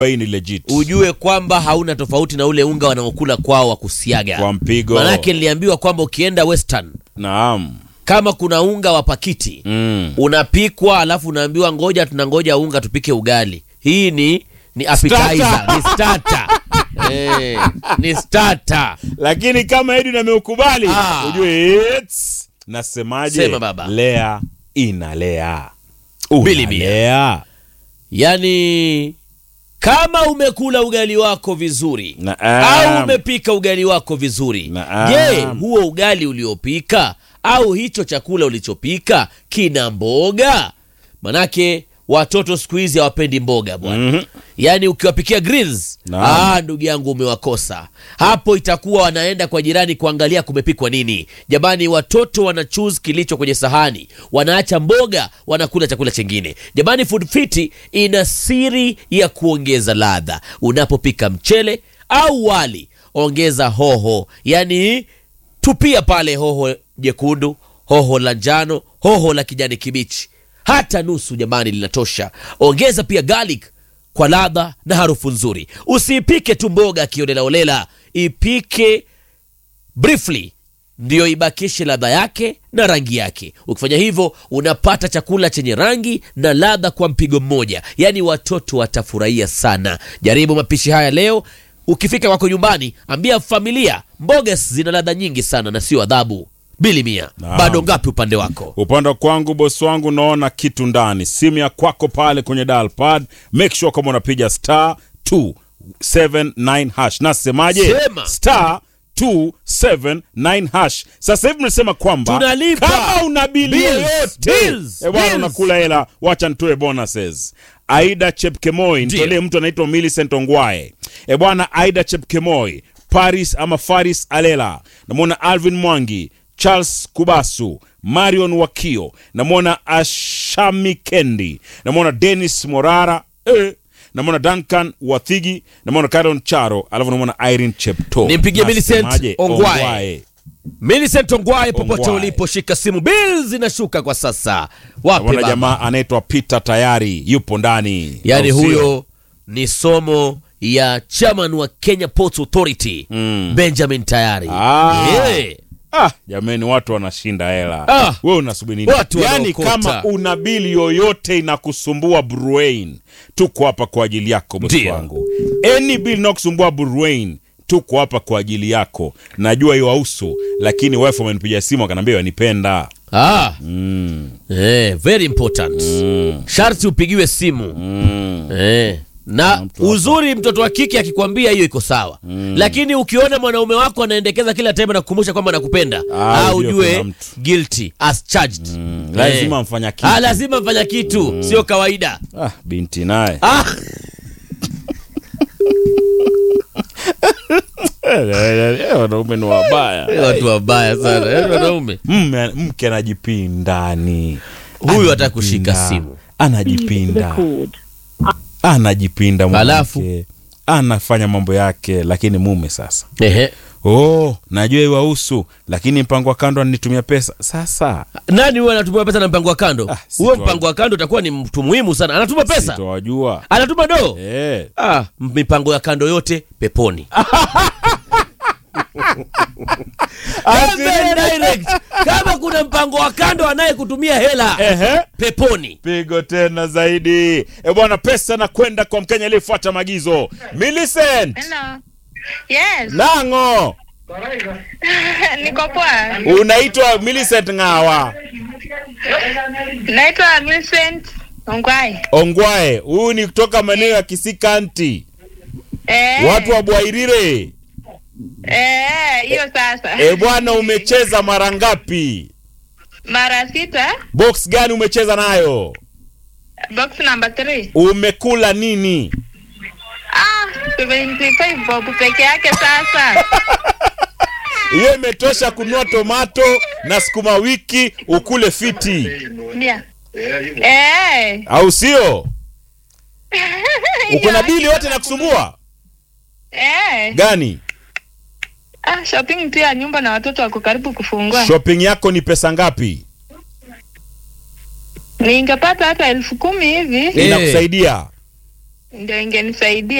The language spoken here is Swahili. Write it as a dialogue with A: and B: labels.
A: hii ni legit
B: ujue kwamba hauna tofauti na ule unga wanaokula kwao wa kusiaga
A: kwa mpigo
B: manake niliambiwa kwamba ukienda western
A: naam
B: kama kuna unga wa pakiti
A: mm.
B: unapikwa alafu unaambiwa ngoja tunangoja unga tupike ugali hii ni ni appetizer ni starter eh, ni starter
A: lakini kama Edwin ameukubali
B: Ah.
A: ujue it's nasemaje
B: Sema baba.
A: lea inalea
B: Bili mia.
A: unalea
B: yaani kama umekula ugali wako vizuri
A: Naam.
B: au umepika ugali wako vizuri
A: Naam.
B: je huo ugali uliopika au hicho chakula ulichopika kina mboga manake watoto siku hizi hawapendi mboga bwana
A: Mhm.
B: yaani ukiwapikia greens
A: Naam.
B: ah, ndugu yangu umewakosa hapo itakuwa wanaenda kwa jirani kuangalia kumepikwa nini jamani watoto wana choose kilicho kwenye sahani wanaacha mboga wanakula chakula chingine jamani food fiti ina siri ya kuongeza ladha unapopika mchele au wali ongeza hoho yaani tupia pale hoho jekundu hoho la njano hoho la kijani kibichi hata nusu jamani linatosha ongeza pia garlic kwa ladha na harufu nzuri usiipike tu mboga kiolelaolela ipike briefly ndiyo ibakishe ladha yake na rangi yake ukifanya hivyo unapata chakula chenye rangi na ladha kwa mpigo mmoja yaani watoto watafurahia sana jaribu mapishi haya leo ukifika kwako nyumbani ambia familia mboga zina ladha nyingi sana na sio adhabu bili mia
A: Naam.
B: bado ngapi upande wako
A: upande wa kwangu bosi wangu naona kitu ndani simu ya kwako pale kwenye dial pad make sure kama unapiga star 279 hash nasemaje
B: Sema.
A: star 279 hash sasa hivi mnasema kwamba
B: Tunalipa.
A: kama una bili
B: Bills,
A: yoyote
B: bills,
A: eh bwana
B: bills.
A: unakula hela wacha nitoe bonuses aida chepkemoi
B: Ndio.
A: nitolee mtu anaitwa Millicent Ongwae e bwana aida chepkemoi paris ama faris alela namwona alvin mwangi charles kubasu marion wakio namwona ashami kendi namwona denis morara eh. namwona duncan wathigi namwona caron charo alafu namwona irene chepto
B: Nimpigie Millicent
A: Nasemaje?
B: Ongwae. Millicent Ongwae popote
A: Ongwae.
B: ulipo shika simu bill zinashuka kwa sasa wapi
A: namwona
B: baba
A: jamaa anaitwa peter tayari yupo ndani
B: yaani
A: Au sio?
B: huyo ni somo ya chairman wa kenya ports authority
A: Mm.
B: benjamin tayari
A: Ah.
B: Yeah.
A: Ah, jamani watu wanashinda hela.
B: Ah.
A: Wewe unasubiri nini?
B: Watu
A: Yaani
B: wanaokota.
A: kama una bili yoyote inakusumbua Bruin, tuko hapa kwa ajili yako bosi
B: Ndio.
A: wangu. Any bill inakusumbua Bruin, tuko hapa kwa ajili yako. Najua hiyo hauso, lakini wife amenipigia simu akanambia wanipenda.
B: Ah.
A: Mm.
B: Eh, very important
A: Mm.
B: sharti upigiwe simu
A: Mm.
B: eh. na
A: mtu hapa.
B: uzuri mtoto wa kike akikwambia hiyo iko sawa lakini ukiona mwanaume wako anaendekeza kila time na kukumbusha kwamba nakupenda
A: Ah,
B: ah,
A: ujue
B: ujue
A: kuna mtu.
B: guilty as charged
A: Lazima mfanya kitu.
B: ah, lazima mfanya kitu sio kawaida
A: Ah, binti naye.
B: ah.
A: Eh, Wanaume ni wabaya.
B: watu wabaya sana yaani wanaume
A: Mme- Mke anajipindani.
B: Huyu hataki kushika
A: Anajipinda.
B: simu.
A: Anajipinda. anajipinda mwanamke.
B: Alafu?
A: anafanya mambo yake lakini mume sasa
B: Ehe.
A: oh najua iwahusu lakini mpango wa kando ananitumia pesa sasa
B: nani huyo anatumia pesa na mpango wa kando
A: Ah, si
B: huyo
A: tu-
B: mpango wa kando utakuwa ni mtu muhimu sana anatuma pesa
A: sitowajua
B: anatuma doo
A: eh.
B: ah, mipango ya kando yote peponi Very direct. kama kuna mpango wa kando anayekutumia hela
A: Ehe.
B: peponi
A: pigo tena zaidi e bwana pesa na kwenda kwa mkenya aliyefuata maagizo Millicent
C: Hello. Yes,
A: lango
C: niko poa.
A: unaitwa Millicent ngawa
C: Naitwa Millicent Ongwai.
A: ongwae huyu ni kutoka maeneo ya kisikanti
C: Eh,
A: watu wa bwairire
C: eh, hiyo sasa.
A: e bwana umecheza mara ngapi
C: Mara sita,
A: box gani umecheza nayo
C: box number 3.
A: umekula nini
C: Ah, 75 bob peke yake sasa.
A: hiyo imetosha kununua tomato na sukuma wiki ukule fiti
C: Ndia. Eh.
A: au sio uko na
C: hiyo
A: bili
C: hakika
A: yote na kusumbua
C: Eh.
A: gani
C: Ah, shopping tu ya nyumba na watoto wako karibu kufungua.
A: shopping yako ni pesa ngapi
C: Ningepata hata elfu kumi hivi.
B: Eh.
A: inakusaidia
C: ndio ingenisaidia